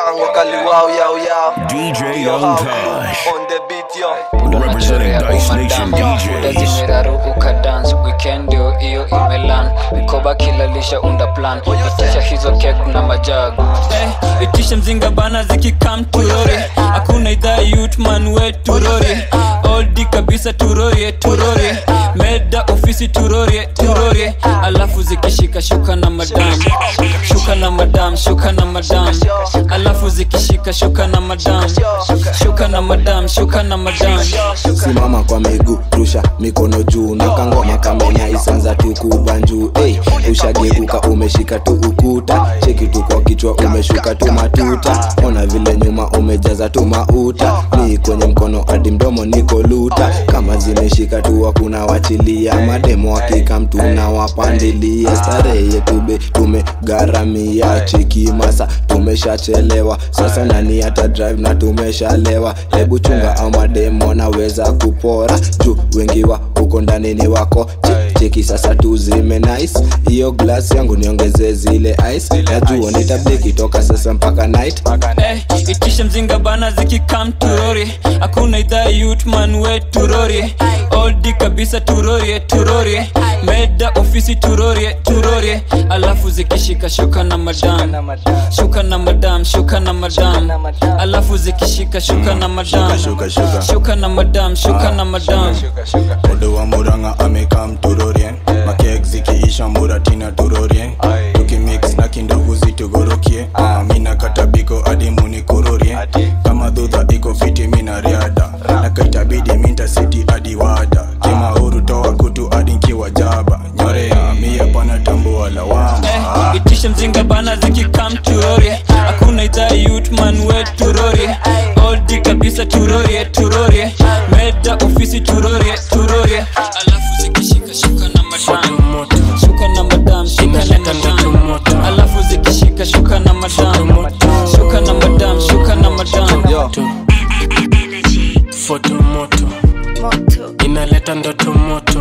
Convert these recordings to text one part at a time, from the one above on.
Tango Kaliwao Yao Yao DJ Yo, Young how Tosh. On the beat yo Representing Dice Nation DJs. zimeraruka dance weekend ndio hiyo imelan mikoba kilalisha unda plan itisha hizo kek na majagu Eh, itisha mzinga bana zikikam turori hakuna idhaa yutman we turori oldi kabisa turorie turorie meda ofisi turorie turorie alafu zikishika shuka na madam shuka na madam shuka na madam alafu zikishika shuka na madam shuka na madam shuka na madam simama kwa miguu rusha mikono juu na kangoma kamenya isanza tu kubanjuu hey, ushageuka umeshika tu ukuta cheki tu kwa kichwa umeshuka tu matuta ona vile nyuma umejaza tu mauta ni kwenye mkono hadi mdomo niko luta kama zimeshika tu hakuna wachilia mademo hakika mtu na wapandilia starehe yetube tumegharamia cheki masa tumeshachelewa sasa nani hata drive na tumeshalewa hebu chunga au mademo naweza kupora juu wengi wa huko ndani ni wako Che- cheki sasa tuzime nice hiyo glass yangu niongeze zile ice najua nitabliki toka sasa mpaka night Eh, itisha mzinga bana zikikam turori hakuna idhaa yutman we turori oldi kabisa turorie turorie meda ofisi turorie turorie alafu zikishika shuka na madam shuka na madam shuka na madam alafu zikishika shuka na madam shuka, shuka. shuka na madam shuka na madam Odo wa muranga amekam turorien makek zikiisha muratina turorien tukimix na kindovu zitugorokie Ah, mina katabiko hadi munikurorie kama dhudha iko fiti mina riada na kaitabidi minta siti hadi wada kimauru toa kutu hadi nkiwa jaba nyorea mia pana tambua lawama Eh, itisha mzinga bana zikikam turorie hakuna idhaa yutman we turorie oldi kabisa turorie turorie meda ofisi turorie turorie alafu zikishika shuka na madam shuka na madam shuka na madam alafu zikishika shuka na madam shuka na madam shuka na madam foto moto inaleta ndoto moto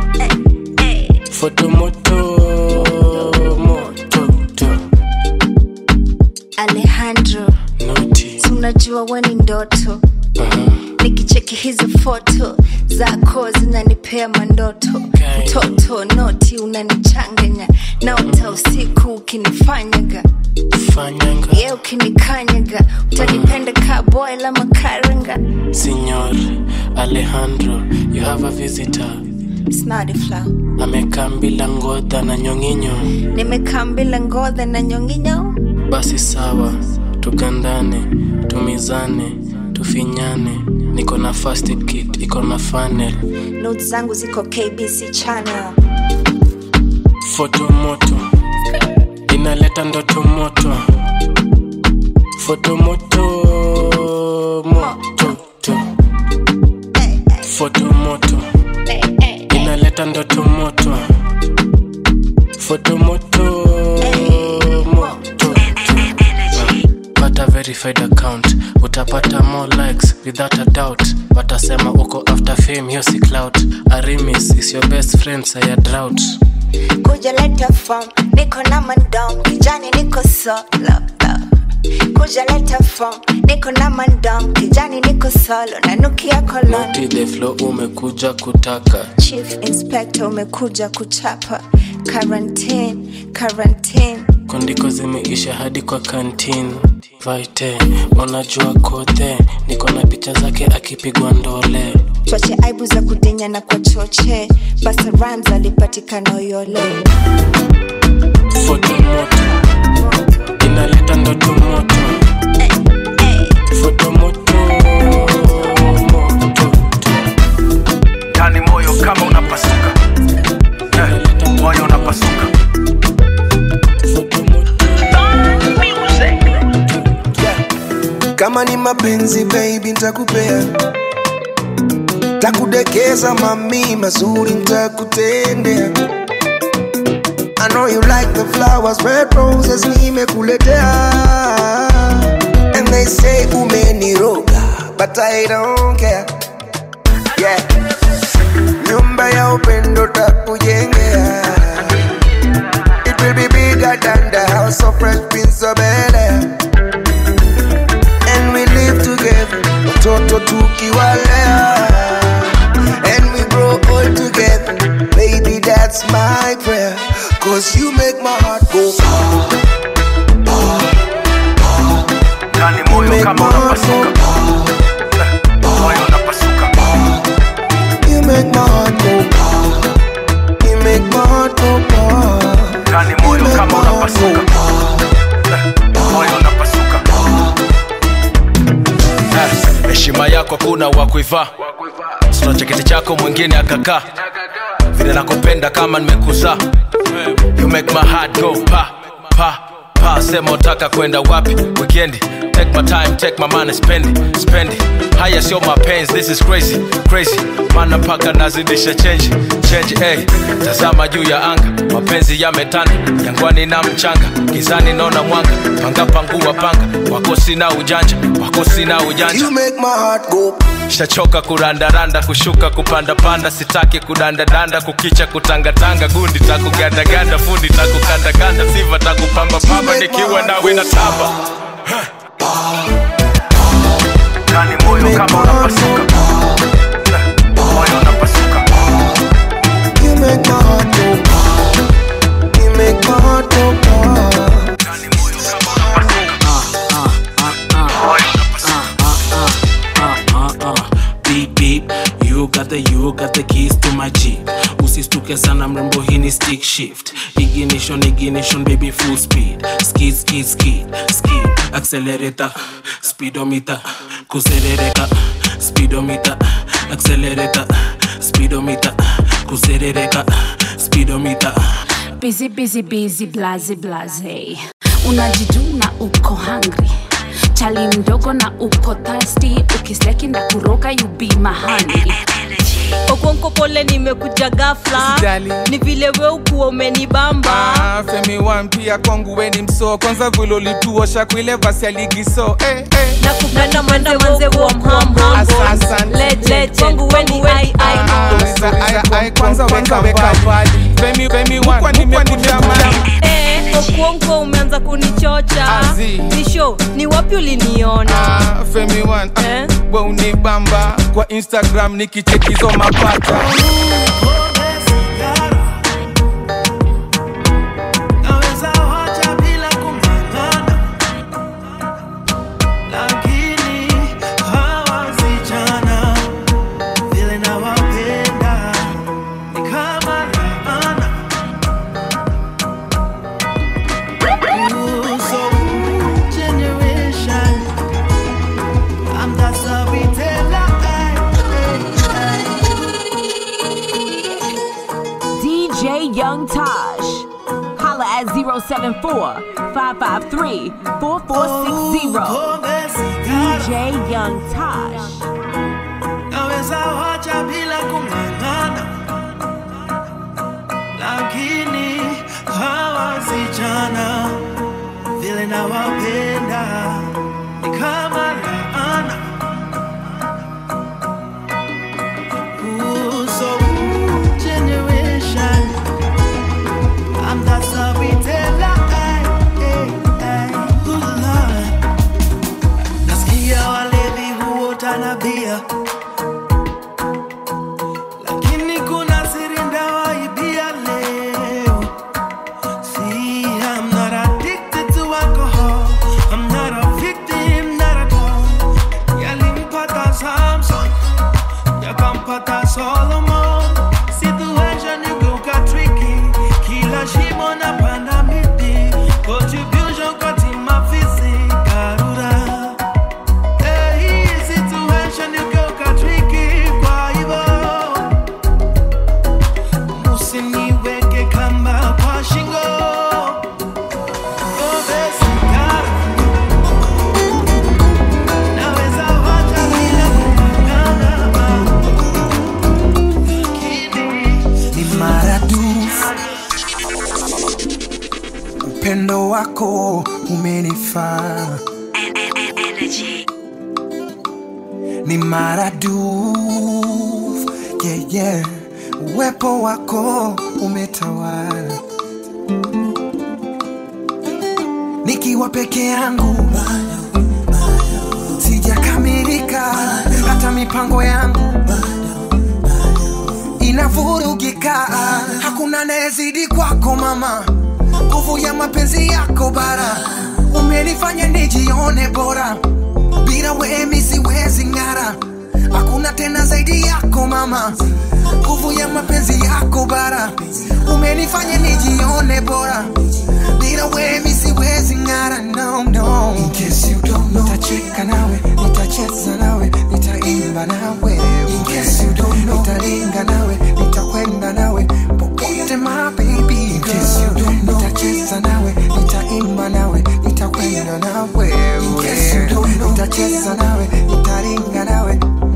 foto moto moto to. alejandro si unajua we ni ndoto nikicheki hizi foto zako zinanipea mandoto mtoto noti unanichanganya naota usiku ukinifanyaga fanyanga ye ukinikanyaga utanipenda kaboy la makaranga Signor Alejandro, you have a visitor. snadifla Amekaa bila ngodha na nyonginyo. nimekaa mbila ngodha na nyonginyo Basi sawa, tugandane, tumizane, tufinyane. Niko na first aid kit, iko na funnel. not zangu ziko kbc channel Foto moto inaleta ndoto moto. Foto moto moto to. Foto moto inaleta ndoto moto. Foto moto moto to. Pata verified account utapata more likes without a doubt watasema uko after fame hiyo si clout arimis is your best friend saya drought kuja leta form niko na mandom kijani niko solo kuja leta form niko na mandom kijani niko solo nanukia kolon Naughty the flow umekuja kutaka chief inspector umekuja kuchapa quarantine quarantine kondiko zimeisha hadi kwa kantin vaite unajua kote niko na picha zake akipigwa ndole twache aibu za kudinya na kwa choche basa rams alipatikana uyole foto moto inaleta ndoto moto foto moto moto ndani moyo kama unapasuka Eh, moyo unapasuka kama ni mapenzi baby ntakupea takudekeza mami mazuri ntakutendea I know you like the flowers, red roses nimekuletea And they say umeniroga, but I don't care Yeah Nyumba ya upendo takujengea It will be bigger than the house of fresh prince of Bel-Air Cause you make my heart go ndani moyo kama unapasuka Eh, moyo unapasuka You make my heart go You make my heart go ndani moyo kama unapasuka Eh, moyo unapasuka Eh, heshima yako kuna wa kuivaa sina cheketi chako mwingine akakaa vile nakupenda kama nimekuzaa you make my heart go pa pa pa sema utaka kwenda wapi wikendi take my time take my money spend it spend it haya sio mapenzi this is crazy crazy mana mpaka nazidisha change change hey. tazama juu ya anga mapenzi yametanda jangwani na mchanga gizani naona mwanga panga pangua panga wako sina ujanja wako sina ujanja You make my heart go shachoka kurandaranda kushuka kupandapanda sitaki kudandadanda kukicha kutangatanga gundi takugandaganda fundi takukandakanda siva takupambapamba nikiwa nawe na tamba ndani moyo kama unapasuka Eh, moyo unapasuka You make my heart go You make my heart go beep beep you got the you got the keys to my jeep usistuke sana mrembo hii ni stick shift ignition ignition baby full speed skid skid skid skid accelerator speedometer kuserereka speedometer accelerator speedometer kuserereka speedometer busy busy busy blaze blaze unajituna uko hungry chali mdogo na uko thirsty ukisleki na kuroka you be mahani okonko pole nimekuja gafla Usijali. ni vile we ukuwa umenibamba Ah, femi wan pia kwangu weni mso kwanza vile ulituosha kuile vasi ya ligi so eh, eh. na kupenda manze manze wa mhamhambo Asante. legend kwangu weni ai ai Uliza, ai, ai, kwanza weka weka mbali femi femi wan kwa nimekuja mali Eh, okuonko umeanza kunichocha Azi. ni show ni wapi uliniona Ah, femi wan Eh? we unibamba kwa instagram nikichekizo mapata Naweza wacha bila kung'ang'ana, lakini hawa wasichana vile nawapenda ni kama laana. Ooh, so generation, I'm the storyteller, ay, ay, ay. DJ Young Taj. Holla at 074 553 4460. DJ Young Taj. naweza wacha bila kung'ang'ana, lakini hawa wasichana vile nawapenda ni kama laana. Ooh, so generation, I'm the storyteller, ay, ay, ay. Ooh, Lord. Nasikia walevi huota na bia lakini kuna siri ndawaibia leo. See, I'm not addicted to alcohol. I'm not a victim, not at all. Yalimpata Samson, yakampata Solomon. Situation igeuka tricky, kila shimo napanda miti. Contribution kwa timu afisi, Karura. Eh, hii situation igeuka tricky, kwa hivyo usiniweke kamba kwa shingo Pombe, sigara. Naweza wacha bila kung'ang'ana. ni maradufu upendo wako umenifaa ni maradufu yeah, yeah. uwepo wako umetawala nikiwa peke yangu sijakamilika hata mipango yangu inavurugika hakuna anayezidi kwako mama nguvu ya mapenzi yako bara umenifanya nijione bora bila wemi siwezi ng'ara hakuna tena zaidi yako mama nguvu ya mapenzi yako bara umenifanya nijione bora bila wemi siwezi ng'ara no, no. In case you don't know, nitacheka nawe nitacheza nawe nitaimba nawe In case you don't know, nitaringa nawe nitakwenda nawe popote my baby In case you don't know, nitacheza nawe nitaimba nawe nitakwenda nawe In case you don't know, nitacheza nawe nitaringa nawe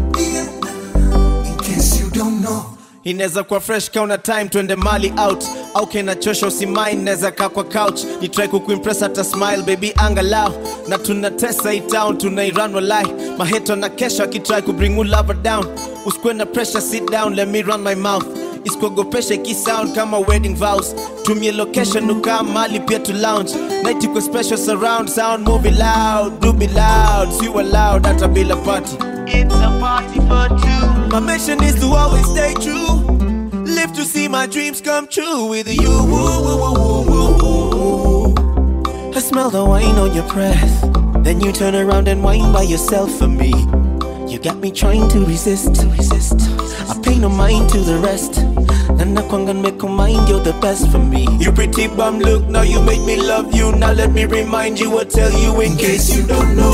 In case you don't know inaweza kuwa fresh kauna time twende mali out au kenachosha usimain naweza kaa kwa couch ni try kukuimpress hata smile baby angalau na tunatesa hii town tunairan walai maheto na kesho akitry kubring you lover down usikue na pressure sit down let me run my mouth isikuogopesha ikisound kama wedding vows tumie location ukaa mali pia tu lounge night iko special surround sound movie loud do be loud si loud hata bila party It's a party for two. My mission is to always stay true. Live to see my dreams come true with you. Woo, woo, woo, woo, woo, woo. I smell the wine on your breath. Then you turn around and whine by yourself for me. You got me trying to resist. resist. I pay no mind to the rest. And I can't make a mind, you're the best for me. You pretty bum look, now you make me love you. Now let me remind you, or tell you in case you don't know.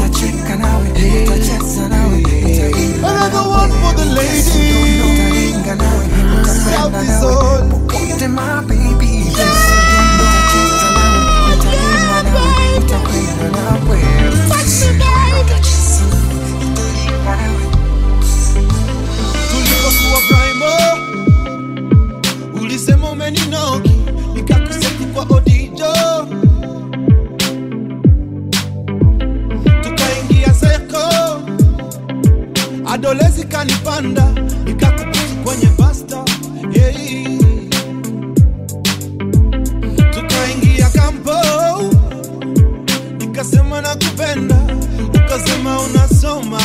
Another one for the lady. South is all. Popote my baby. tulivyokuwa primo ulisema umeninoki nikakuseti kwa odijo tukaingia seko adolezi kanipanda ikakubusu kwenye basta hey. tukaingia kampo nikasema nakupenda ukasema unasoma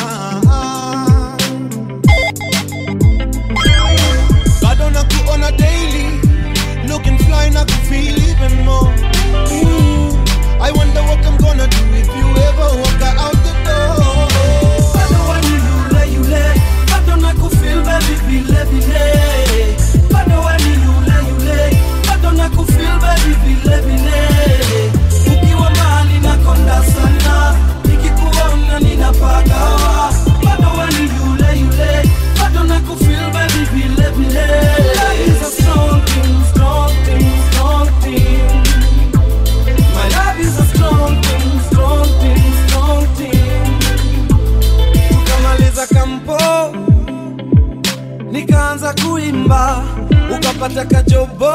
bado na kuona daily looking fly na kufeel even more mm. I wonder what I'm gonna do if you ever walk out the door bado wani yule yule bado na kufeel baby vile vile bado wani yule yule bado na kufeel baby vile vile ukiwa mahali nakonda sana nikikuona ninapagawa bado wani yule yule bado na kufeel baby vile vile Love is a strong thing, strong thing, strong thing. My love is a strong thing, strong thing, strong thing. Tukamaliza kampo, nikaanza kuimba, ukapata kajobo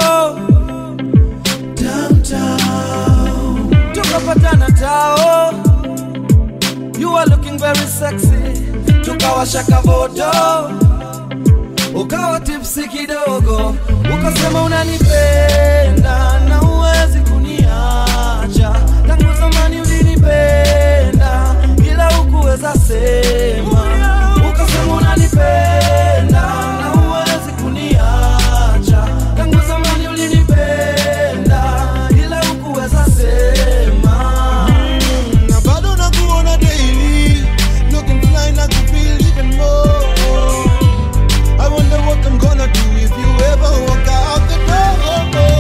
downtown, tukapatana tao. You are looking very sexy, tukawasha kavodo ukawa tipsi kidogo, ukasema unanipenda na uwezi kuniacha. Tangu zamani ulinipenda, ila hukuweza sema. Ukasema unanipenda na uwezi kuniacha. Tangu zamani ulinipenda, ila hukuweza sema. Mm, na bado nakuona daily, looking fly na kufeel even more. I wonder what I'm gonna do if you ever walk out the door.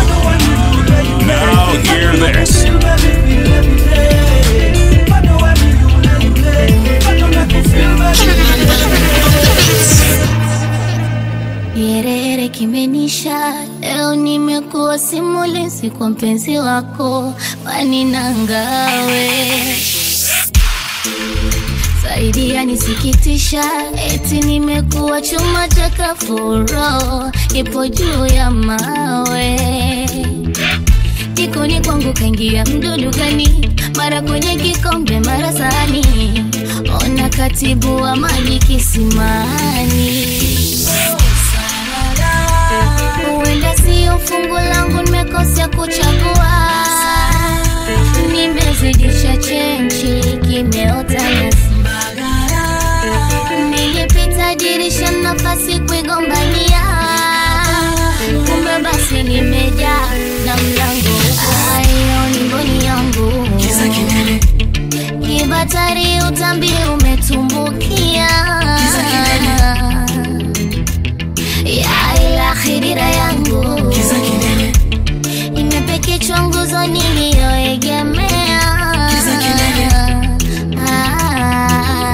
Now hear this. Yerere kimenisha leo, nimekuwa simulizi kwa mpenzi wako waninangawe zaidi yanisikitisha, eti nimekuwa chuma cha kafuro, ipo juu ya mawe jikoni kwangu kaingia mdudu gani, mara kwenye kikombe, mara sahani, ona katibu wa maji kisimani. Huenda sio fungu langu, nimekosea kuchagua, nimezidisha chenchi, kimeota nyasi. Nilipita dirisha, nafasi kuigombania, kumbe basi nimejaa na mlango dhambi umetumbukia ya ilahi dira yangu imepekechwa nguzo niliyoegemea Ah.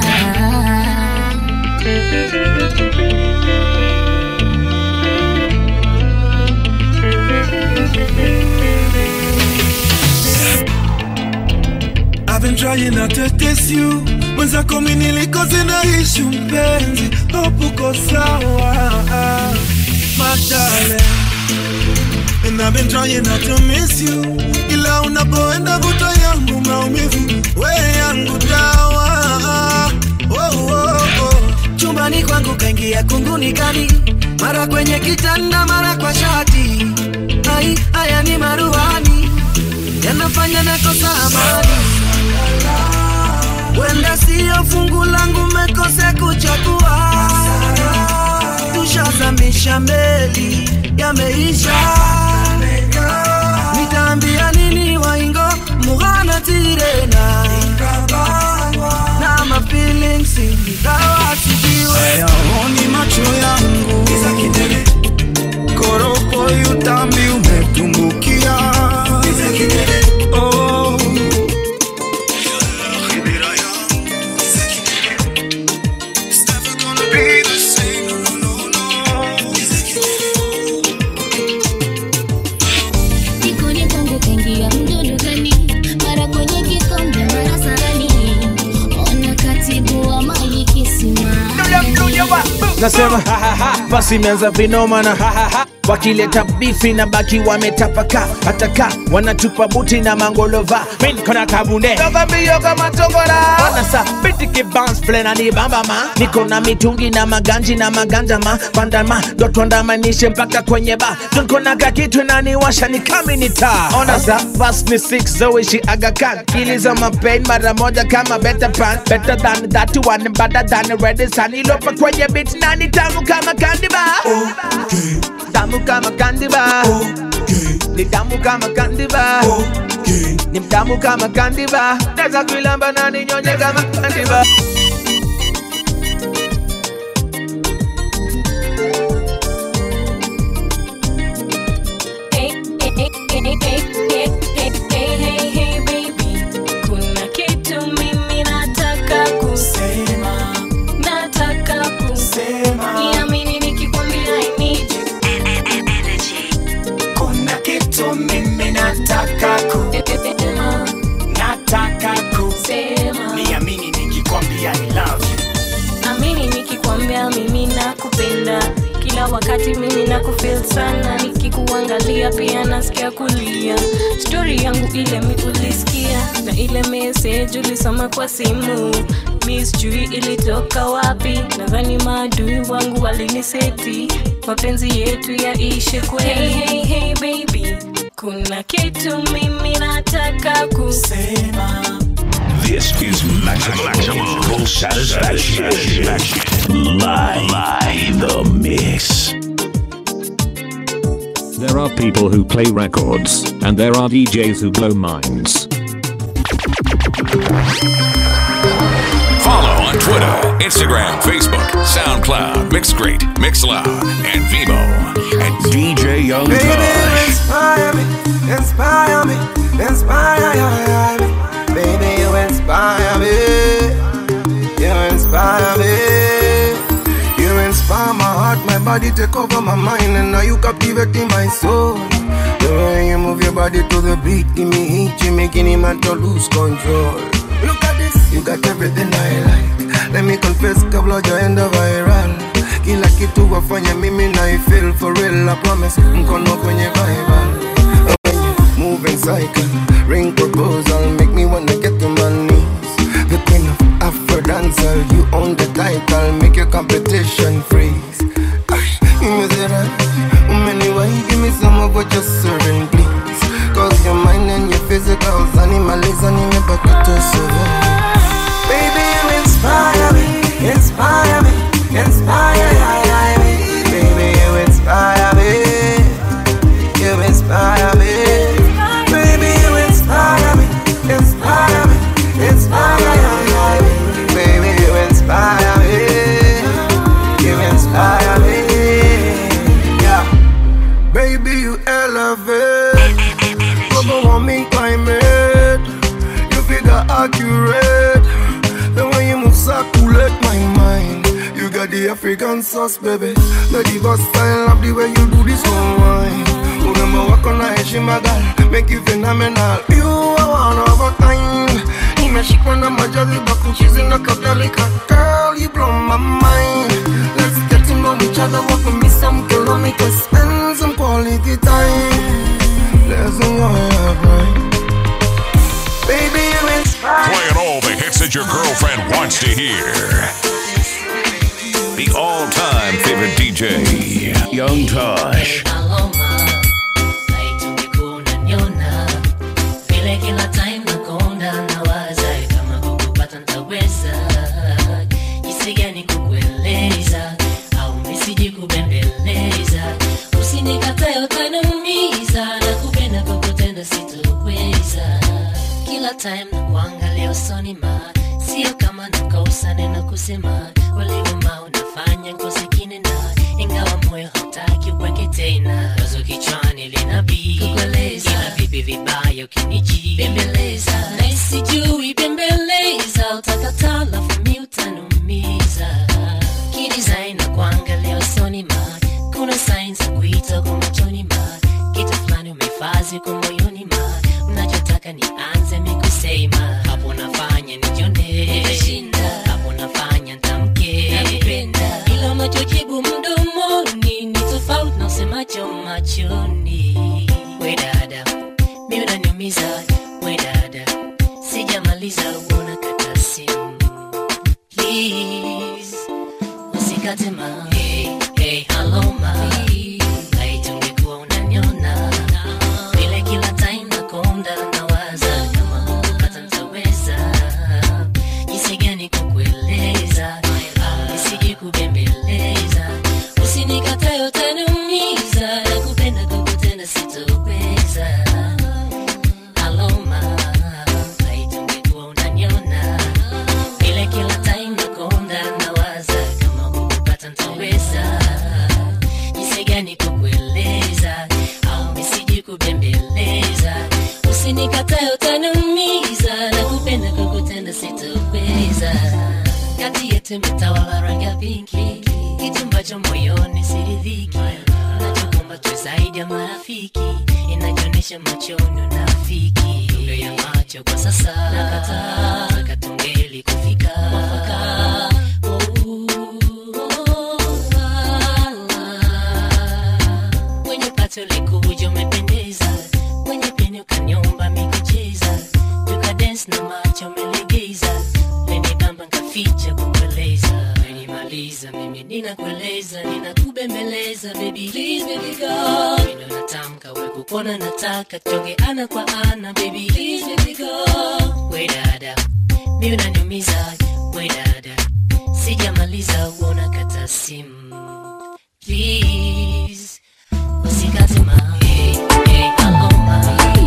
I've been trying not to test you mwenzako mi nilikoze naishi mpenzi hopuko sawa madale And I've been trying not to miss you ila unapoenda vuta yangu maumivu we yangu dawa oh, oh, oh. chumbani kwangu kaingia kunguni kali mara kwenye kitanda mara kwa shati ai haya ni maruani yanafanya nakosa amani wenda siyo fungu langu mekose kuchagua tushazamisha meli yameisha nitaambia nini waingo mughana tirena na mafilings ingawa sijiwe hayaoni macho yangu koropo yutambi umetumbukia Oh. Jikoni kwangu kaingia mdudu gani? Mara kwenye kikombe, mara sahani. Ona katibu wa maji kisimani. nasema basi imeanza vinoma na wakileta bifi na baki wametapaka hataka wanatupa buti na mangolova minkona kabunde yogambiyo kama togora wanasa bitiki bounce play na nibamba ma niko na mitungi na maganji na maganja ma pandama dotwandamanishe mpaka kwenye ba tunkona kakitu naniwasha ni kaminita ona sa bas ni six zoishi agakan kiliza mapain mara moja kama better pan better than that one better than ready sunny lopa kwenye beat nani tamu kama candy bar tamu kama candy bar ni tamu kama candy bar ni mtamu kama candy bar naweza kuilamba na ninyonye kama candy bar Hey, hey, hey, hey, hey, hey, hey, hey, hey, baby. Kuna kitu mimi nataka kusema, nataka kusema. Niamini nikikwambia I need you. kuna kitu mimi nataka ku nataka ku niamini nikikwambia I love you Amini nikikwambia mimi nakupenda kila wakati mimi nakufeel sana nikikuangalia pia nasikia kulia stori yangu ile mi ulisikia na ile message ulisoma kwa simu mi sijui ilitoka wapi nadhani maadui wangu waliniseti mapenzi yetu yaishe kweli hey, hey, hey, baby kuna kitu mimi nataka kusema This is maximum, full satisfaction. Live, live the mix. There are people who play records, and there are DJs who blow minds. Follow on Twitter, Instagram, Facebook, SoundCloud, Mixcrate, Mixloud, and Vivo at DJ Young Baby, you Tosh. inspire me, inspire me, inspire me. Baby, you inspire me, you inspire me. You inspire my heart, my body take over my mind, and now you captivating my soul. The way you move your body to the beat, give me heat, you making him man to lose control. Look at this, you got everything I like. Let me confess, kabla jaenda viral. Kila kitu wafanya mimi na I feel for real, I promise. Mkono kwenye Bible. When you move in cycle, ring proposal, make me wanna get to my knees. The queen of Afro dancer, you own the title, make your competition freeze. Ay, you say that, umeniwai, give me some of what you're serving, please. Cause your mind and your physical, animalism, nimebaki to survive. Baby, you inspire me, inspire me, inspire me. Baby, you inspire me, you inspire me. Baby, you inspire me, inspire me, inspire me. accurate. The way you move circulate my mind. You got the African sauce, baby. The diva style of the way you do this one wine. Remember walk on a heshima girl, make you phenomenal. You are one of a kind. Nimeshikwa na majaliba kuchizi na kadhalika. Girl, you blow my mind. Let's get to know each other, walk with me some kilometers, spend some quality time. Let's enjoy right. Baby, you inspire. Playing all the hits that your girlfriend wants to hear. The all time favorite DJ, Young Tosh. vile kila time nakonda nawaza kama kukupata ntaweza jinsi gani kukueleza au nisiji kubembeleza usinikatae utaniumiza na kupenda kwa kutenda sitoweza kila time na kuangalia usoni ma sio kama nakosa neno kusema ulivyoma unafanya ngozi kinena ingawa moyo hautaki uweke tena wazo kichwani linabii kukueleza ila vipi vibaya ukiniji bembeleza na isijui bembeleza utakataa lafu mi utanumiza kidesign na kuangalia usoni ma kuna sign za kuita kwa machoni ma kitu fulani umefazi kwa moyoni ma mnachotaka nianze mikusema hapo nafanya nijone hapo nafanya ntamke nakupenda ila unachojibu mdomoni ni tofauti na usemacho machoni we dada mi unaniumiza we dada sijamaliza uona kata simu please usikate ma hey, hey, hello ma laiti ungekuwa unaniona vile kila time nakonda nawaza kama kukupata ntaweza jinsi gani kukueleza au nisiji kubembeleza usinikatae utaniumiza na kupenda kukutenda sitoweza aloma laiti ungekuwa unaniona vile kila time nakonda nawaza kama kukupata ntaweza jinsi gani kukueleza au nisiji kubembeleza usinikatae utaniumiza na kupenda kukutenda sitoweza kati yetu imetawala rangi ya pinki kitu ambacho moyoni siridhiki nachokumba tu zaidi ya marafiki inajionyesha machoni unafiki lugha ya macho kwa sasa nakataa katungeli kufika mwafaka wenye pato likuja umependeza wenye peni ukanyomba mikucheza tukadens na macho umelegeza lenibamba nkaficha kukueleza menimaliza mimi ninakueleza ninakubembeleza baby please baby go mino natamka we kukona nataka tuonge ana kwa ana baby please baby go we dada mi unaniumiza we dada sijamaliza uona kata simu please usikate ma hey, hey, aloma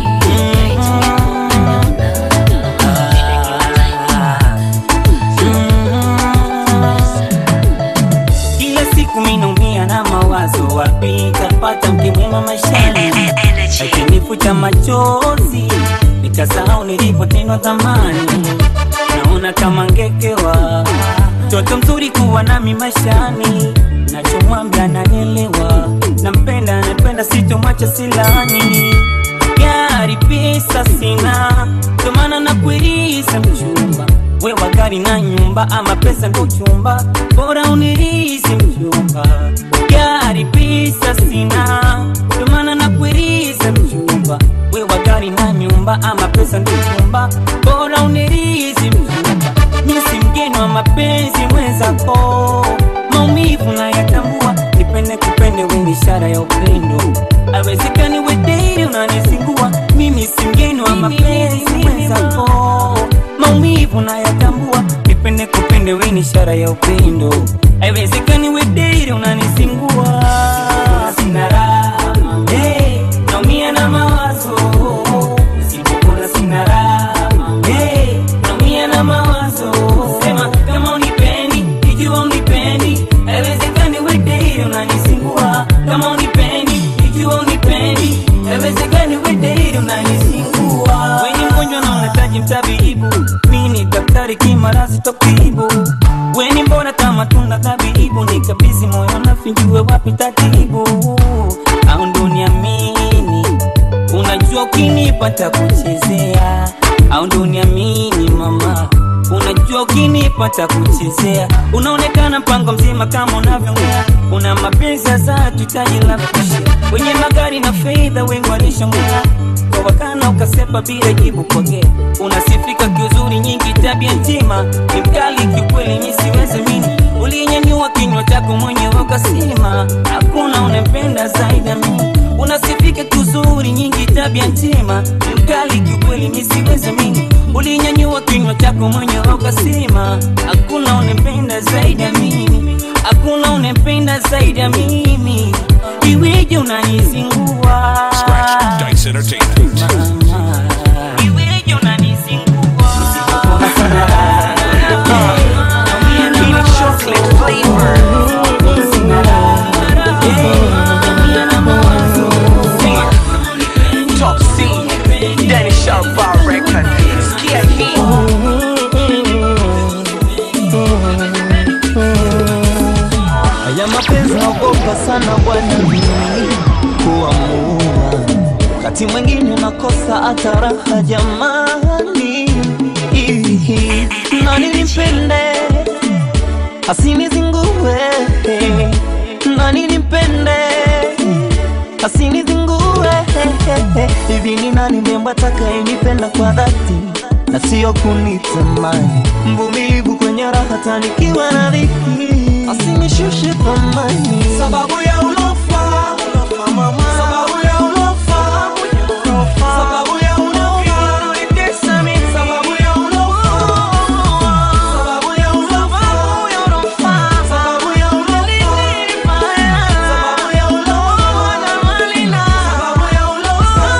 kila siku minaumia na mawazo wapi tapata mke mwema maishani akinifuta machozi nikasahau nilipotendwa zamani naona kama ngekewa mtoto mzuri kuwa nami maishani nachomwambia nanielewa nampenda napenda sitomwacha silani gari pesa sina ndomana nakuiriza mchumba wewa gari na nyumba ama pesa ndo chumba bora unirizi mchumba gari pesa sina ndomana nakuiriza mchumba wewa gari na nyumba ama pesa ndo chumba bora unirizi mchumba misi mgeni wa mapenzi mwenzako maumivu na yatambua nipende kupende weni ishara ya upendo awezekani wedei unanisingua mimi si mgeni wa mapenzi mwenzako maumivu na yatambua nipende kupende weni ishara ya upendo aiwezekani wedei unanisingua sina raha hey, naumia na mawazo sipokula sina raha hey, naumia na mawazo sema kama unipendi ikiwa unipendi aiwezekani wedei unanisingua kama unipendi ikiwa unipendi aiwezekani wedei unanisingua weni mgonjwa na unahitaji mtabibu mi bariki marazi tokibu weni mbona kama tunda tabibu nikabizi moyo nafinjue wapi tatibu au ndo niamini unajua ukinipata kuchezea au ndo niamini mama unajua ukinipata kuchezea unaonekana mpango mzima kama unavyongea una mapenzi sasa tutaji la kushia wenye magari na fedha wengi walishongea kwa wakana ukasepa bila jibu pokea unasifika kiuzuri nyingi tabia njema ni mkali kiukweli mi siwezi mini ulinyanyua kinywa chako mwenyewe ukasema hakuna unempenda zaidi ya mimi unasifika kiuzuri nyingi tabia njema ni mkali kiukweli mi siwezi mini ulinyanyua kinywa chako mwenyewe ukasema hakuna unempenda zaidi ya mimi hakuna unempenda zaidi ya mimi iweje unanizingua Dice Entertainment. iweje unanizingua Top C, Danny Sharp Bar Record. Sikia hii. Haya mapenzi naogopa sana bwana mimi kuamua, wakati mwingine nakosa hata raha jamani. Ihi, Nani nimpende asinizingue, nani nimpende asinizingue. Hivi ni nani mrembo atakayenipenda kwa dhati na sio kunitamani, mvumilivu kwenye raha tanikiwa na dhiki, asinishushe thamani Sababu ya ulofa, sababu ya ulofa, sababu ya ulofa, unanitesa mimi. Sababu ya ulofa, sababu ya ulofa, sababu ya ulofa, sababu ya ulofa, sababu ya ulofa.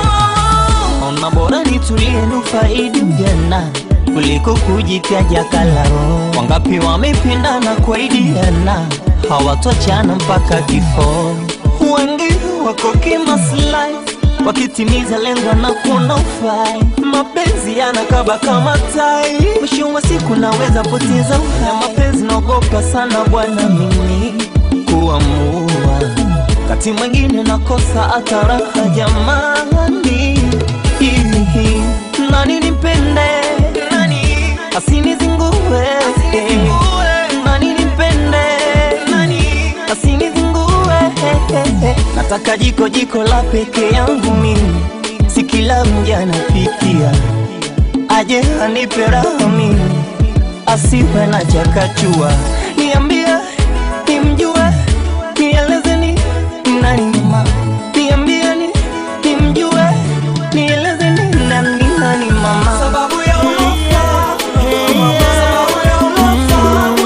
Ona bora nitulie nufaidi ujana kuliko kujitaja kalao. Wangapi wamependana kwa idiana hawatochana mpaka kifo. Wengi wako kimaslahi wakitimiza lengo na kuona ufai. Mapenzi yanakaba kama tai, mwisho wa siku naweza poteza uhai. Mapenzi naogopa sana bwana mimi kuamua wakati mwingine nakosa hata raha jamani. Hihi, Nani nimpende asinizingue, nani nimpende asinizingue. Nataka jiko jiko la peke yangu mimi, si kila mja anapikia, aje anipe raha mimi, asiwe na chakachua. Niambie nimjue, nielezeni nani mama, niambieni nimjue, nielezeni nani nani mama. Sababu ya ulofa, sababu ya ulofa,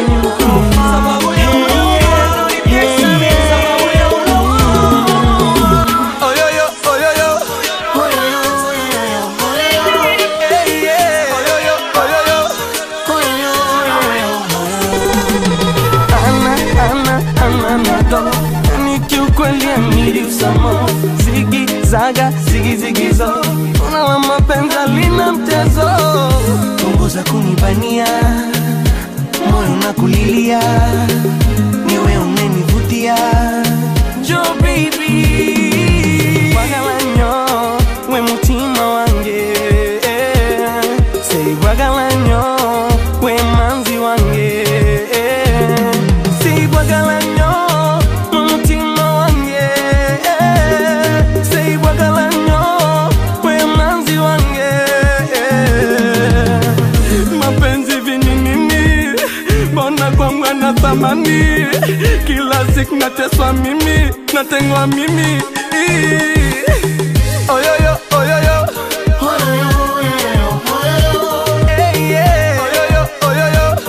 sababu ya ulofa, unanitesa mimi. Sababu ya ulofa. Oyoyo, oyoyo. Hey, yeah. Oyoyo, oyoyo. Ana, ana, ana, nado. Ni kiukweli amiri usamo zigi zaga zigi zigi zo ona wa mapenzi lina mtezo punguza kunibania moyo na kulilia niwe umenivutia jo baby wagalanyo we mutima wange sei wagalanyo we manzi wange sei wagalanyo we mutima wange sei wagalanyo we manzi wange mapenzi vininini mbona kwangu na thamani kila siku nateswa mimi natengwa mimi oyoyo oyoyo Hey, yeah. Oyoyo, oyoyo.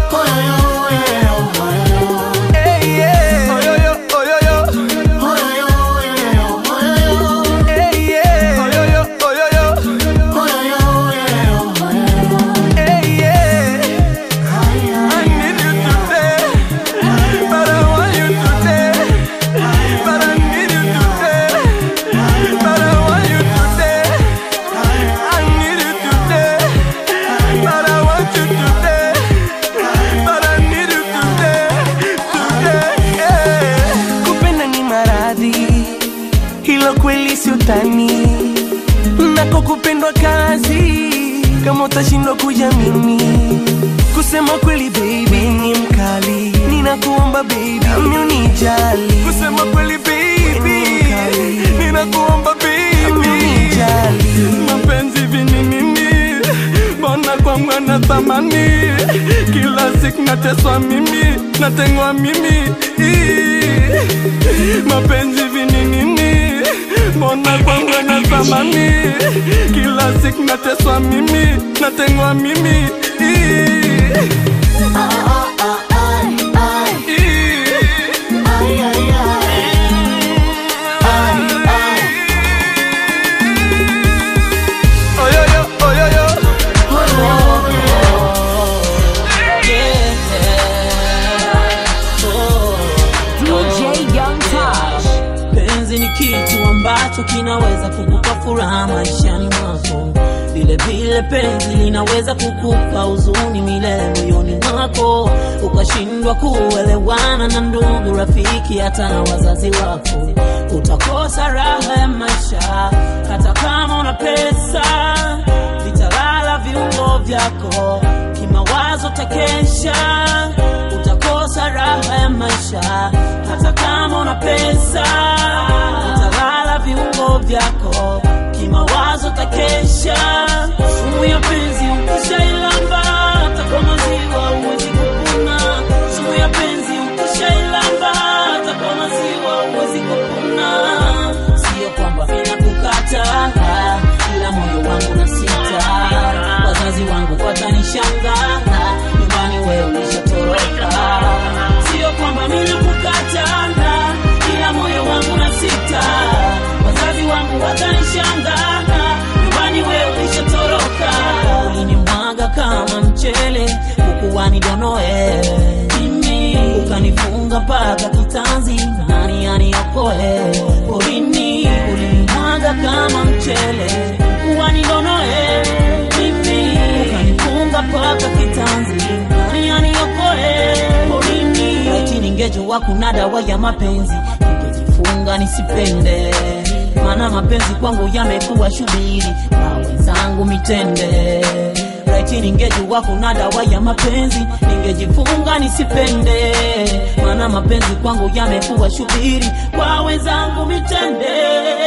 Hey, yeah. Oyoyo, oyoyo. Hey, yeah. Oyoyo, oyoyo. Hey, yeah. I need you today, but I want you today, but I need you today, but la kweli si utani nako kupendwa kazi kama utashindwa kuja mimi kusema kweli baby ni mkali ninakuomba baby nami unijali kusema kweli baby ninakuomba baby unijali mapenzi vini nini mbona kwangu ana thamani kila siku nateswa mimi natengwa mimi Ii. mapenzi vini nini mbona kwangu ana thamani kila siku nateswa mimi natengwa mimi Ii. Oyoyo, oyoyo. DJ Young Tosh. penzi ni kitu ambacho kinaweza kukupa furaha maishani mwako vile vile penzi linaweza kukupa huzuni milele moyoni mwako ukashindwa kuelewana na ndugu rafiki hata na wazazi wako utakosa raha ya maisha hata kama una pesa vitalala viungo vyako kimawazo takesha utakosa raha ya maisha hata kama una pesa utalala viungo vyako kimawazo takesha sumu ya penzi ukishailamba hata kwa maziwa huwezi kupuna sumu ya penzi ukishailamba hata kwa maziwa huwezi kupuna sio kwamba ninakukata ila moyo wangu na sita wazazi wangu watanishangaa nyumbani wewe ulishatoroka sio kwamba ninakukata ila moyo wangu na sita wazazi wangu watanishangaa nyumbani wewe ulishatoroka ulinimwaga kama mchele ukuwani donoe mimi ukanifunga mpaka kitanzi nani aniokoe porini ulinimwaga kama mchele ukuwani donoe mimi ukanifunga mpaka kitanzi nani aniokoe porini laiti ningejua kuna dawa ya mapenzi ningejifunga nisipende maana mapenzi kwangu yamekuwa shubiri na wenzangu mitende laiti ningejua kuna dawa ya mapenzi ningejifunga nisipende maana mapenzi kwangu yamekuwa shubiri kwa wenzangu mitende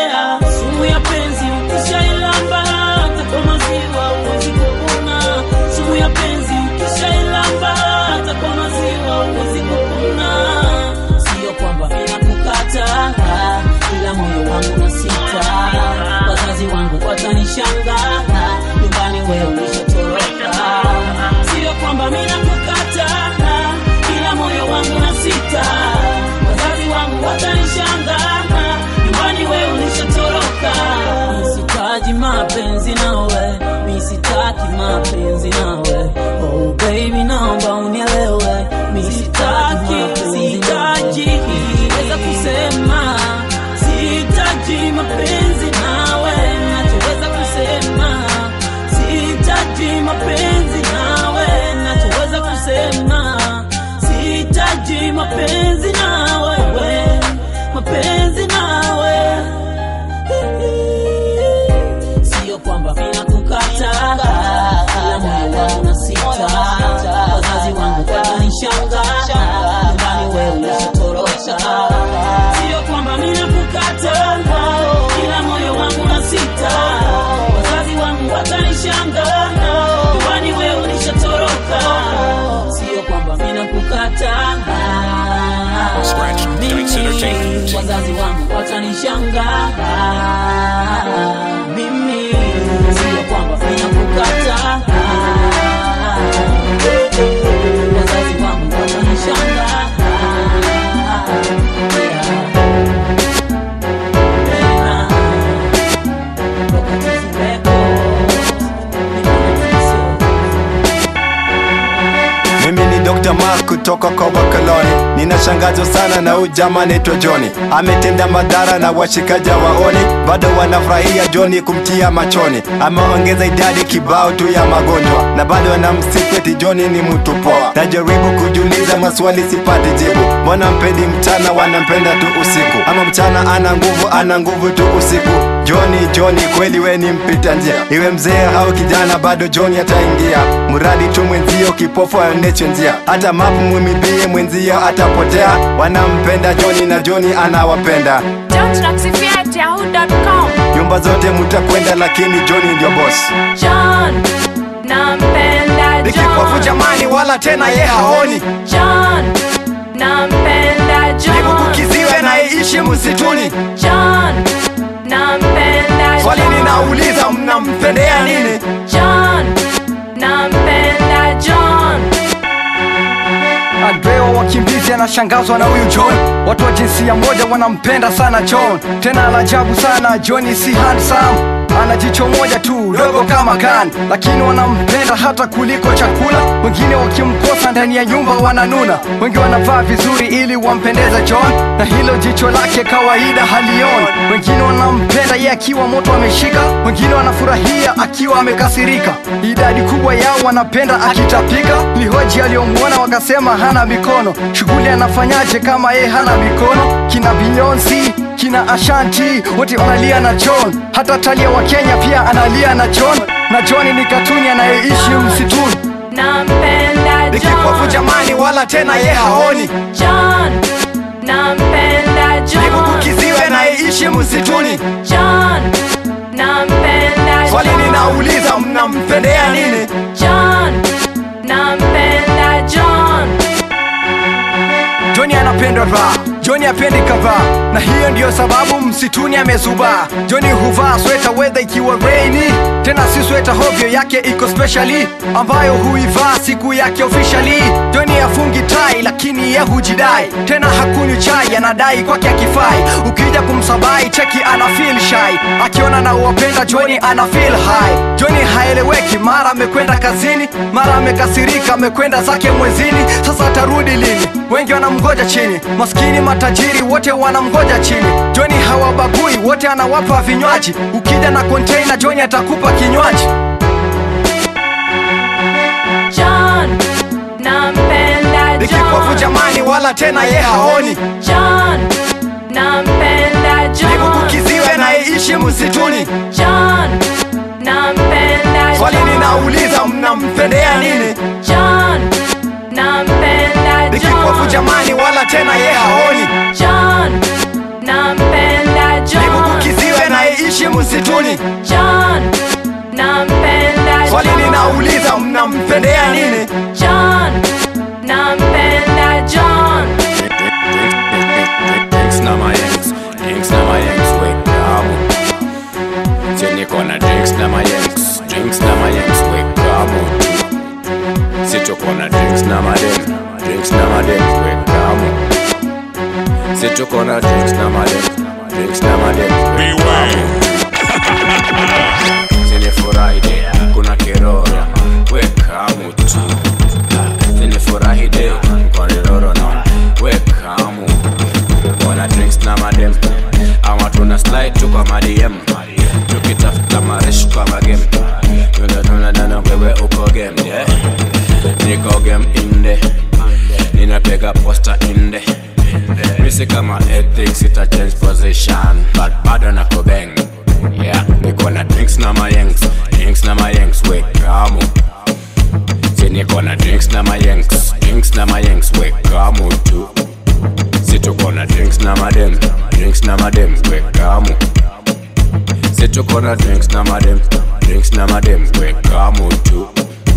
sumu ya penzi ukishailamba hata kwa maziwa huwezi kupona sumu ya penzi ukishailamba hata kwa maziwa huwezi kupona sio kwamba ninakukata ila moyo wangu na sita wazazi wangu watanishangaa nyumbani wewe ulishatoroka sio kwamba ninakukata ila moyo wangu na sita wazazi wangu watanishangaa nyumbani wewe ulishatoroka misitaji mapenzi nawe misitaki mapenzi nawe oh baby naomba unielewe misitaki sitaji weza kusema sitaji mapenzi nawe nachoweza kusema sitaji mapenzi nawe nachoweza kusema sitaji mapenzi nawe we mapenzi nawe sio kwamba ninakukata ila moyo wangu na sita wazazi wangu watanishangaa nyumbani wewe ulishatoroka sio kwamba ninakukata ila moyo wangu na sita wazazi wangu watanishangaa nyumbani wewe ulishatoroka sio kwamba ninakukata mimi wazazi wangu watanishangaa mimi sio kwamba ninakukata wazazi wangu watanishangaa mimi ni dr mark kutoka kwa wakaloni ninashangazwa sana na huyu jamaa anaitwa Johnny ametenda madhara na washikaji waoni bado wanafurahia Johnny kumtia machoni ameongeza idadi kibao tu ya magonjwa na bado wanamsifu eti Johnny ni mtu poa najaribu kujiuliza maswali sipati jibu mbona mpendi mchana wanampenda tu usiku ama mchana ana nguvu ana nguvu tu usiku Johnny Johnny kweli we ni mpita njia iwe mzee au kijana bado Johnny ataingia mradi tu mwenzio kipofu aoneshe njia hata mapu mwimibie mwenzio atapotea wanampenda Johnny na Johnny anawapenda John.yahoo.com nyumba zote mutakwenda lakini Johnny ndio boss John nampenda ni kipofu John jamani wala tena ye haoni John nampenda John kiziwe naishi msituni John nampenda swali John ninauliza mnampendea nini John nampenda John Andreo wakimbizi anashangazwa na huyu John. Watu wa jinsia moja wanampenda sana John, tena la ajabu sana John si handsome ana jicho moja tu dogo kama kan, lakini wanampenda hata kuliko chakula. Wengine wakimkosa ndani ya nyumba wananuna, wengi wanavaa vizuri ili wampendeze John, na hilo jicho lake kawaida halioni. Wengine wanampenda yeye akiwa moto ameshika, wengine wanafurahia akiwa amekasirika. Idadi kubwa yao wanapenda akitapika. Lihoji aliyomwona wakasema hana mikono, shughuli anafanyaje kama yeye hana mikono? Kina Beyonce kina Ashanti wote wanalia na John, hata Talia wa Kenya pia analia na John, na John ni katuni anayeishi msituni. nampenda ni kipofu John jamani wala tena ye haoni John nampenda John kiziwe naishi msituni John nampenda swali John ninauliza mnampendea nini John nampenda John Johnny anapenda raha, Johnny apendi kavaa, na hiyo ndiyo sababu msituni amezubaa. Johnny huvaa sweta weather ikiwa rainy, tena si sweta hovyo yake iko specially, ambayo huivaa siku yake officially. Johnny afungi tai lakini ye hujidai, tena hakunywi chai, anadai kwake akifai. Ukija kumsabai cheki ana feel shy, akiona na uwapenda Johnny ana feel high. Johnny haeleweki, mara amekwenda kazini, mara amekasirika, amekwenda zake mwezini, sasa atarudi lini? Wengi wanamgoja chini, maskini matajiri wote wanamgoja chini. Johnny hawabagui, wote anawapa vinywaji. Ukija na container, Johnny atakupa kinywaji. John nampenda ni kipofu John jamani wala tena ye haoni John nampenda John kiziwe naishi msituni John nampenda swali John ninauliza mnampendea nini John nampenda ni kipofu John jamani wala tena ye haoni John nampenda John kiziwe naishi msituni John nampenda swali John ninauliza mnampendea nini John nampenda John Drinks na my yanks, drinks na my yanks, wake up. Jenny kona drinks na my yanks, drinks na my yanks, wake up. Sito kona drinks na my dem, drinks na my dem, wake up. Sito kona drinks na my dem, drinks na my dem, wake up. Jenny Friday, kuna kirora, wake up tu. Jenny Friday, kuna kirora na wake up wana drinks na madem ama tuna slide tu kwa madm tukitafuta maresh kwa magem tunatunadana wewe uko game yeah? niko game inde ninapega posta inde misi kama ethics ita change position but bado nako bang yeah niko na drinks na mayengs drinks na mayengs wekamu si niko na drinks na mayengs drinks na mayengs wekamu tu situko na drinks na madem drinks na madem wekamu situko na drinks na madem drinks na madem wekamu tu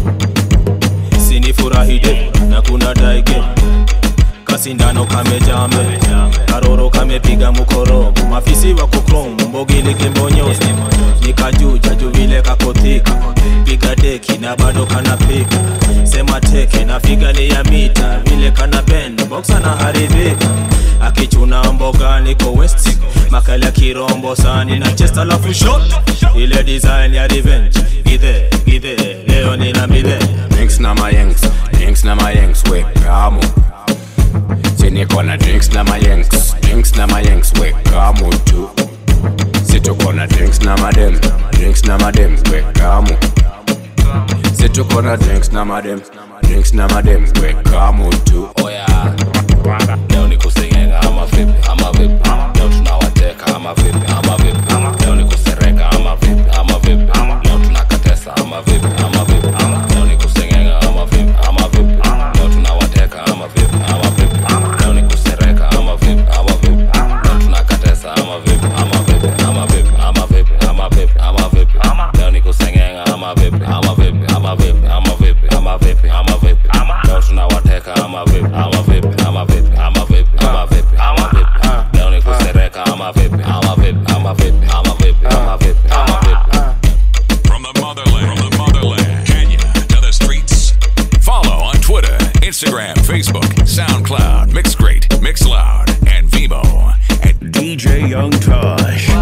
sinifurahije na kuna daige kasindano kamejame karoro kamepiga mukorogo mafisi wa kukrom mbogilikimbonyozi nikajuja juvile kakotika piga deki na bado kanapika sema teke na figali ya mita vile kana bend boxa na haribika akichuna mboga niko west makali ya kirombo sani na chest alafu shot ile design ya revenge githe githe leo nina midhe drinks na mayengs drinks na mayengs wekamu niko na drinks na mayengs drinks na mayengs weka mutu situko na drinks na madem drinks na madem weka mu situko na drinks na madem drinks na madem weka mutu oya leo ni kusengenga ama vipi ama vipi leo tunawateka ama vipi ama vipi leo ni kusereka ama vipi ama vipi leo tunakatesa ama vipi ama vipi leo ni kusengenga ama vipi ama vipi leo tunawateka ama vipi ama vipi leo ni kusereka ama vipi ama vipi leo tunakatesa ama vipi ama vipi ama vipi ama vipi ama vipi ama vipi leo ni kusengenga ama vipi ama vipi ama vipi ama vipi ama vipi ama vipi leo tunawateka ama vipi ama vipi ama vipi ama vipi ama vipi ama vipi leo ni kusereka ama vipi ama vipi ama vipi ama vipi ama vipi ama vipi From the motherland, from the motherland, Kenya to the streets. Follow on Twitter, Instagram, Facebook, SoundCloud, Mixcrate, Mixloud, and Vimo at DJ Young Tosh.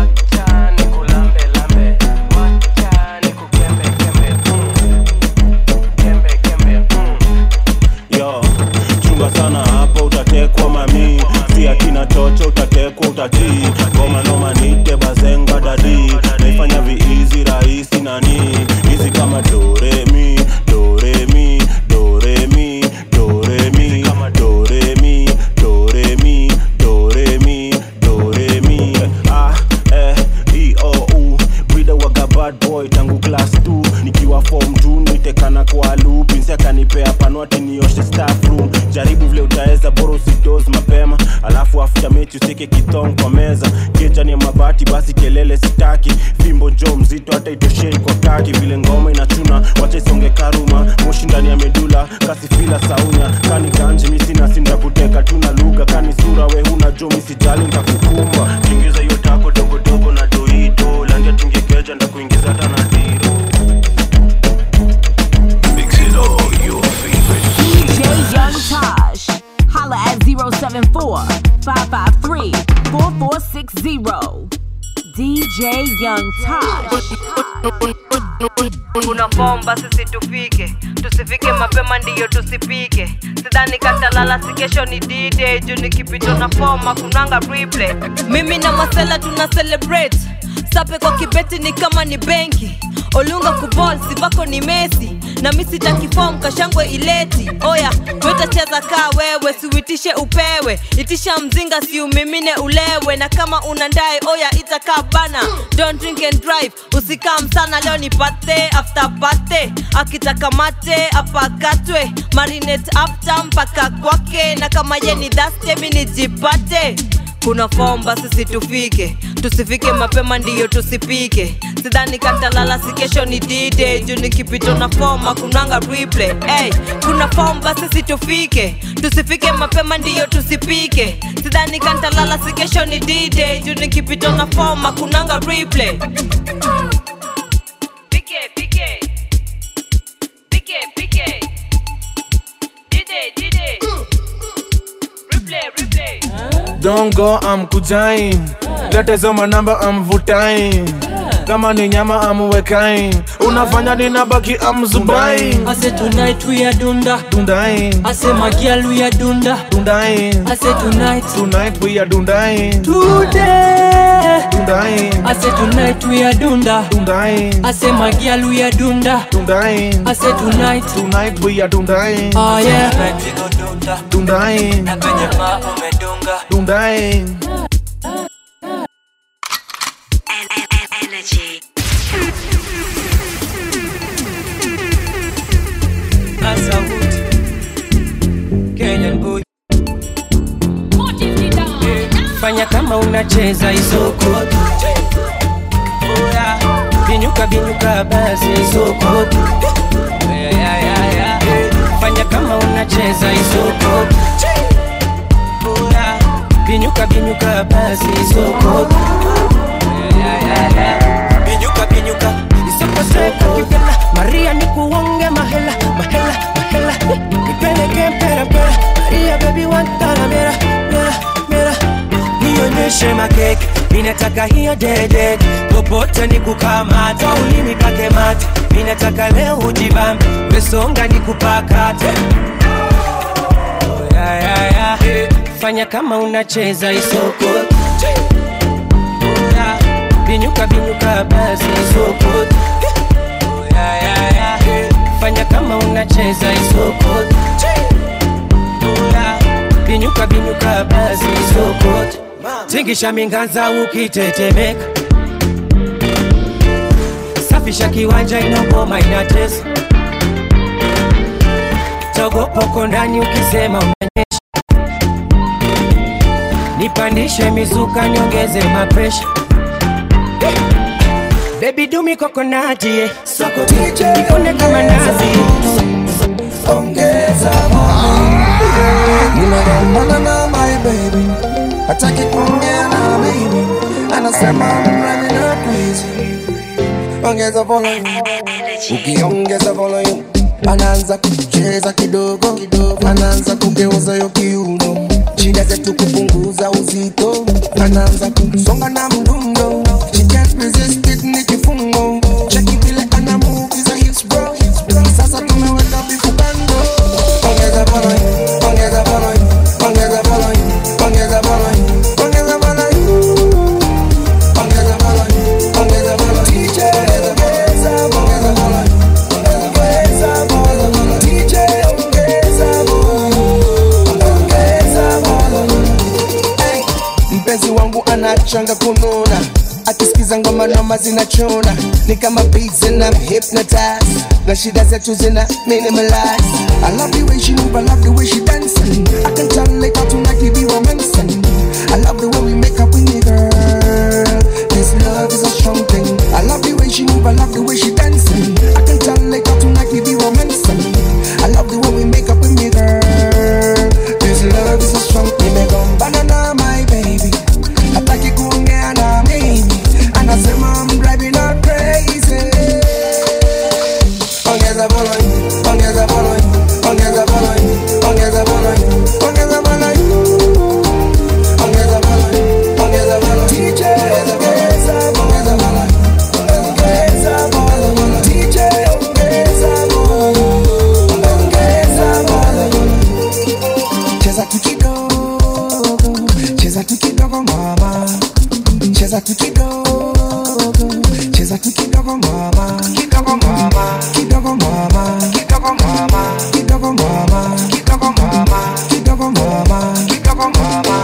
yo chunga sana hapa utatekwa mami si akina chocho utatekwa utatii ngoma noma nite bazenga dadi naifanya viizi rahisi nani hizi kama doremi doremi doremi doremi doremi doremi doremi doremi ah eh e o u brida waga bad boy tangu class 2 nikiwa form 2 nitekana kwa loop insi akanipea panwati nioshe staff room jaribu vile utaweza bora usidoze mapema alafu after mechi usike kitong kwa meza kejani ya mabati basi kelele sitaki fimbo jo mzito hata itoshei kwa kaki vile ngoma inachuna wacha isonge karuma moshi ndani ya medula kasifila saunya kani ganji misina sinda kuteka tuna lugha kani sura we huna jo misijali ntakukumba tingiza hiyo tako dogodogo na doito landia tingekeja ndakuingiza hata na diro Mix it all your favorite. DJ Young Tosh. Holla at 074 553 4460. DJ Young Tosh. kuna bomba sisi tufike tusifike mapema ndiyo tusipike sidhani katalala si kesho ni dide juu nikipito na foma kunanga replay mimi na masela tuna celebrate sape kwa kibeti ni kama ni benki olunga kubol sivako ni mesi na mi sitakifom kashangwe ileti oya wetacheza kaa wewe siuitishe upewe itisha mzinga siumimine ulewe na kama unandae oya itakaa bana don't drink and drive usikam sana leo ni pate after pate akitaka mate apakatwe marinate after mpaka kwake na kama ye ni daste mi nijipate kuna fomba sisi tufike tusifike mapema ndiyo tusipike sidhani katalala si kesho ni dide juu nikipito na foma kunanga replay hey, kuna fomba sisi tufike tusifike mapema ndiyo tusipike sidhani kantalala si kesho ni dide juu nikipito na foma kunanga replay Pike, pike. Pike, pike. Dide, dide. Replay, replay. Don't go, I'm kujain. Letezo manamba, I'm vutain. Kama ni nyama, I'm wekain. Unafanya nina baki, I'm zubain. I say tonight we are dunda. Dundain. I say my girl we are dunda. Dundain. I say tonight. Tonight we are dundain. Today. Dundain. I say tonight we are dunda. Dundain. I say my girl we are dunda. Dundain. I say tonight. Tonight we are dundain. Oh yeah. Dundain. Dundain. Kenyan boy. Fanya kama unacheza isoko. Oya, Binyuka binyuka basi isoko. Yeah, yeah, yeah, yeah. Fanya kama unacheza isoko. Oya, Binyuka binyuka basi isoko. Yeah, yeah, yeah. Binyuka binyuka isoko soko kipela. Maria nikuonge mahela mahela mahela. Nipeleke mpera mpera. Maria baby wantana mera mera mera. Nionyeshe makeke, ninataka hiyo dede, popote nikukamata, ulimi pake mate, ninataka leo ujibambe, mesonga nikupakate. Oh, yeah, yeah, yeah. fanya kama unacheza isoko Oya, binyuka binyuka basi isoko Oya, ya, ya. fanya kama unacheza isoko Oya, binyuka binyuka basi isoko tingisha minganza ukitetemeka safisha kiwanja inogoma inatesa togopoko ndani ukisema unanyesha nipandishe mizuka niongeze mapresha bebi dumi kokonati yeah. soko ikone kama nazi ongeza ninagombana na my baby hataki kuongea na mimi anasema I'm running her crazy ongeza volume ukiongeza volume anaanza kucheza kidogo kidogo anaanza kugeuza yo kiuno shida zetu kupunguza uzito anaanza kusonga na mdundo she can't resist it ni kifungo cheki vile ana move hizo hips bro sasa tumeweka bifu bando ongeza volume ongeza volume ongeza volume ongeza volume ongeza volume ongeza volume ongeza volume DJ ongeza ongeza volume ongeza volume DJ ongeza volume ongeza volume Hey, mpenzi wangu anachanga kununa akisikiza ngoma noma zinachona ni kama beats and I'm hypnotized na shida zetu zina minimalize I love the way she move, I love the way she dancing I can tell later tonight we be romancing I love the way we make up with me girl This love is a strong thing I love the way she move, I love the way she dancing I can tell later tonight we be romancing I love the way we make up with me girl This love is a strong thing Nimegombana na my baby hataki kuongea na mimi anasema I'm driving her crazy ongeza volume ongeza volume ongeza volume ongeza volume ongeza volume ongeza volume ongeza volume DJ ongeza ongeza volume ongeza volume DJ ongeza volume ongeza volume cheza tu kidogo cheza tu kidogo mama cheza tu kidogo cheza tu kidogo mama kidogo mama kidogo mama kidogo mama kidogo mama kidogo mama kidogo mama kidogo mama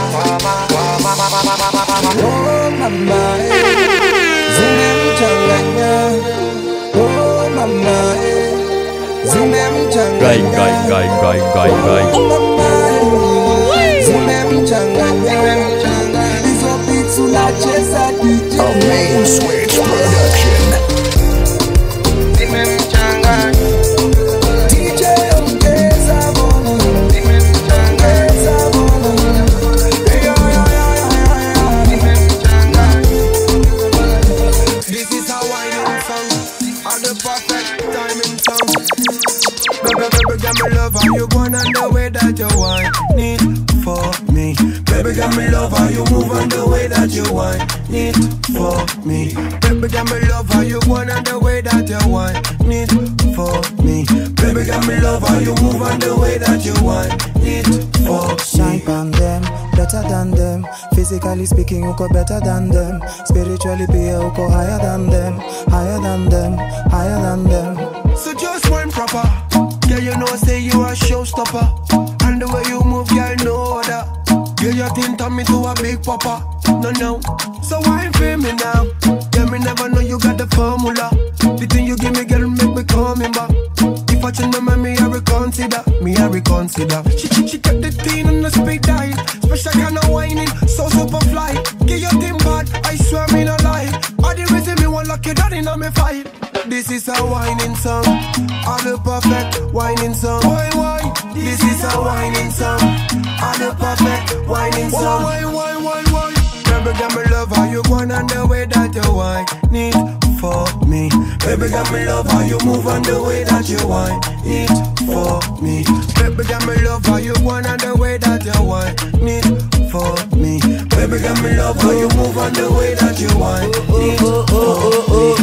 oh mama eh. zimemchanganya oh mama eh. zimemchanganya Oh, mama eh. zimemchanganya hizo beats unacheza DJ Main Switch Production. zimemchanganya DJ ongeza volume zimemchanganya volume Yo, yo, yo, yo, yo, yo. zimemchanganya This is how I am song At the perfect time in song Baby, baby, got me love how you going and the way that you want Need for me Baby, got me love how you move and the way that you want Need for me Baby, got me love how you going and the way that you want Need for me Baby, got me love how you move and the way that you want Need for Shine on them, better than them. Physically speaking, uko better than them. Spiritually, pia uko higher than them, higher than them, higher than them. So just one proper. Yeah, you know, say you a showstopper. And the way you move, girl, no other. Yeah, you think turn me to a big papa. No, no. So why feel me now? Yeah, me never know you got the formula. The thing you give me, girl, make me coming back. If I change my mind, me I reconsider. Me I reconsider. She she, she kept the thing on the speed dial. Special kind of whining, so super fly. Give your thing bad, I swear me no lie. All the reason me want lock you down in my fight. This is a whining song, all the perfect whining song. Why why? This is a whining song, all the perfect whining song. Why why why why? Baby, got me love how you going and the way that you whine. Need for me. Baby, got me love how you move and the way that you whine. Need for me. Baby, got me love how you going and the way that you whine. Need for me. Baby, got me love how you move and the way that you whine. Need for me.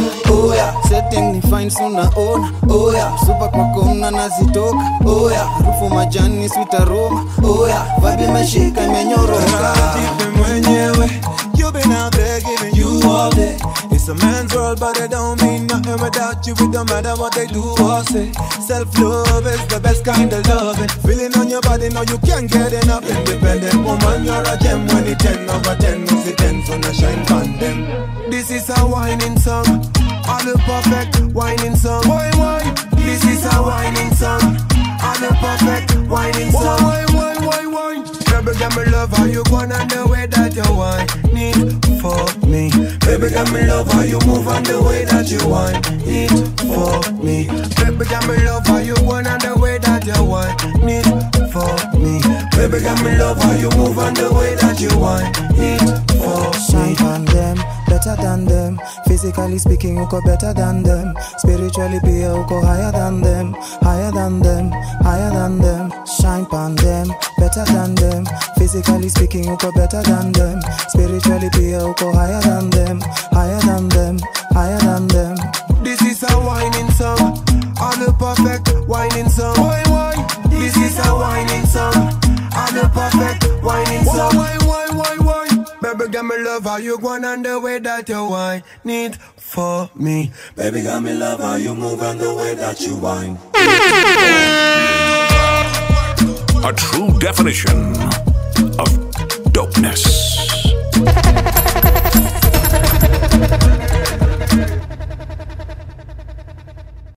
oya setting ni fine sunaona oya supa kwako mna nazitoka oya harufu majani sweet aroma oya vibe imeshika imenyoroka mwenyewe You've been out there giving you all day It's a man's world but it don't mean nothing without you It don't matter what they do or say Self-love is the best kind of loving Feeling on your body now you can't get enough Independent woman you're a gem When it 10 over 10 no see 10 so no shine on them This is a whining song All the perfect whining song Why, why? This is a whining song All the perfect whining song Why, why, why, why? Baby, got me love how you going and the way that you whine Need for me Baby, got me love how you move and the way that you whine Need for me Baby, got me love how you going and the way that you whine Need for me Baby, got me love how you move and the way that you whine Need for Shine on them, better than them. Physically speaking, uko better than them. Spiritually pia uko higher than them, higher than them, higher than them. Shine on them, better than them. Physically speaking, uko better than them. Spiritually pia uko higher than them, higher than them, higher than them. This is a whining song All the perfect whining song Why, why? This is a whining song All the perfect whining song Why, why, why, why? Baby, got me love how you going and the way that you whine Need for me Baby, got me love how you move and the way that you whine A true definition of dopeness.